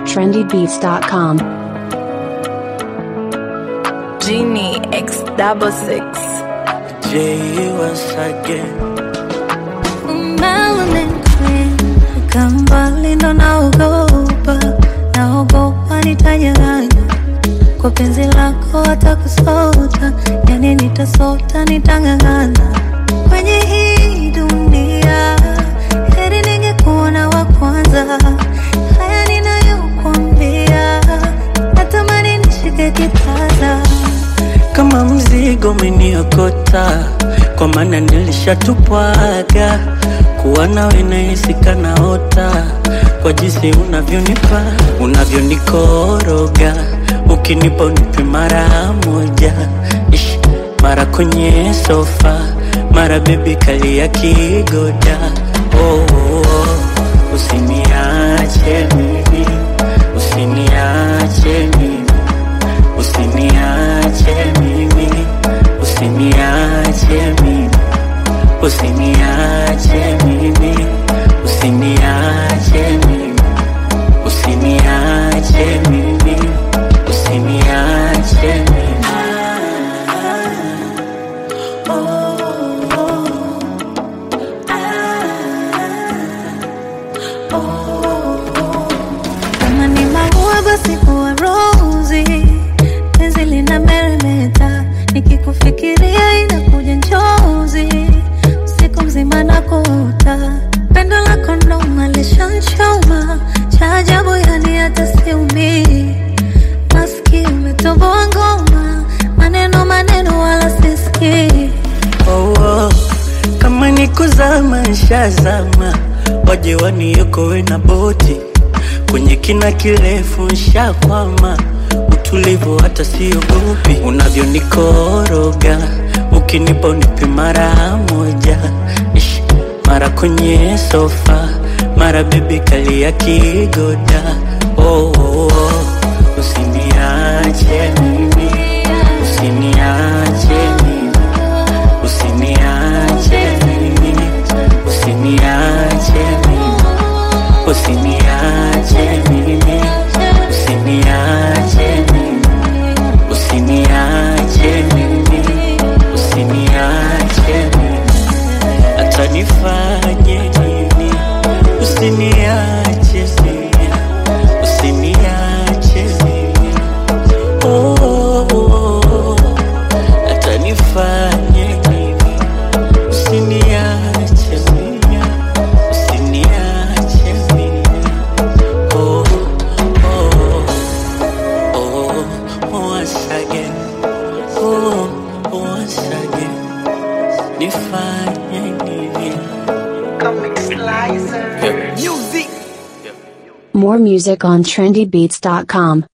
trendybeats.com. Genie X double six. J once again. Kama mbali ndo naogopa, naogopa nitanyang'anywa kwa penzi lako, hata kusota, yani nitasota, nitang'ang'ana kwenye hii dunia, heri ningekuona wa kwanza. Haya ninayokuambia, natamani nishike kitanda Kama mzigo umeniokota, kwa maana nilishatupwaga kuwa nawe nahisi kanaota, kwa jinsi unavyonipa unavyonikoroga, ukinipa unipe mara moja, Ish, mara kwenye sofa, mara bebi kali ya kigoda. Oh, oh, oh. Usiniache mimi, usiniache mimi Usiniache mimi, usiniache mimi, usiniache mimi, usiniache mimi, usiniache mimi, usiniache mimi. Kama ni maua basi kuwa rozi, penzi lina meremeta, nikikufikiria inakuja njozi, usiku mzima nakuota, pendo lako ndo malishanchoma, cha ajabu yani hata siumii, maski umetoboa ngoma, maneno maneno wala sisikii Oh, oh. Kama ni kuzama nshazama, waje waniokoe na boti kwenye kina kirefu nshakwama, utulivu hata siogopi, unavyonikoroga ukinipa unipe mara moja, Ish, mara kwenye sofa, mara bebi kali ya kigoda. Oh, oh, oh. Usiniache mimi, usiniache mimi Usiniache mimi, usiniache mimi, usiniache mimi, usiniache mimi, usiniache mimi, usiniache mimi, hata nifanye nini, usiniache mimi, usiniache mimi, oh, oh, oh, oh. hata nifanye nini Usiniache mimi, usiniache mimi. Oh, oh, oh, once again. Oh, once again. Nifanye nini? More music on trendybeats.com.